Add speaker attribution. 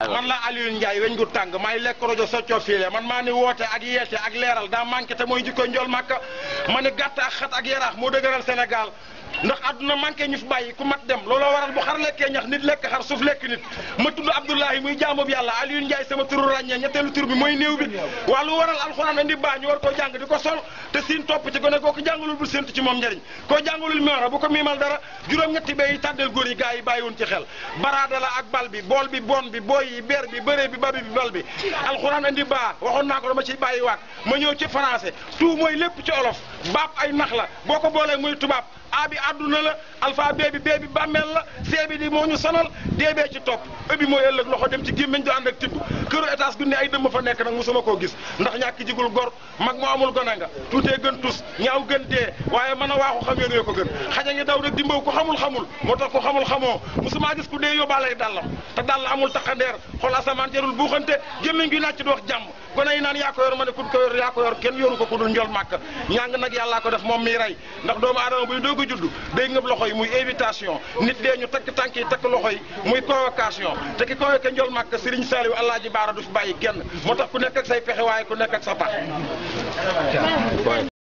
Speaker 1: man la Aliou Ndiaye weñ gu tàng may lekk rajo soccoo fiile man maa ni woote ak yeete ak leeral daa manqué te mooy jikko njool màkka ma ni gàtt ak xat ak yaraax moo dëgëral Sénégal ndax àdduna manqué ñu fi bàyyi ku mat dem looloo waral bu xar lekkee ñax nit lekk xar suuf lekk nit ma tudd Abdoulahi muy jaamub yàlla Aliou Ndiaye sama turu ràññee ñetteelu tur bi mooy néew bi waa lu waral alxuraan andi baa ñu war koo jàng di ko sol te siin topp ci gone koo ko jàngalul bu séntu ci moom njëriñ koo jàngalul miora bu ko miimal dara juróom-ñetti bay yi tàddeel góor yi gaa yi bàyyiwoon ci xel baraada la ak bal bi bool bi bon bi booy yi beer bi bëree bi babi bi bal bi alxuraan andi baa waxoon naa ko dama ciy bàyyi waat ma ñëw ci français tout mooy lépp ci olof baab ay nax la boo ko boolee muy tubaab a bi àdduna la alpha bee bi bee bi bàmmeel la see bi di moo ñu sonal dee bee ci topp ëbbi mooy ëllëg loxo dem ci gémmiñ du ànd ak tibb këru étage gu ne ay dëmm fa nekk nag mosuma koo gis ndax ñàkk jigul gor mag moo amul gone nga tuutee gën tus ñaaw gën dee waaye mën a waaxu xam yéen ko gën xaja ngi daw rek dimbaw ko xamul xamul moo tax ko xamul xamoo mosuma gis ku dee yóbbaale dàllam te dàll amul taxandeer xool asamaan jarul buuxante gémmiñ gi nàcc di wax jàmm gone yi naan yaa ko yor ma ne ku ko yor yaa ko yor kenn yoru ko ku dul njol màkk ñàng nag yàllaa ko def moom miy rey ndax doomu aadama buy doog a judd day ngëb loxo yi muy invitation nit dee ñu takk tànk yi takk loxo yi muy convocation te ki convoqué njol màkk Serigne Saliou Allah ji baara du fi bàyyi kenn moo tax ku nekk ak say pexe waaye ku nekk ak sa tax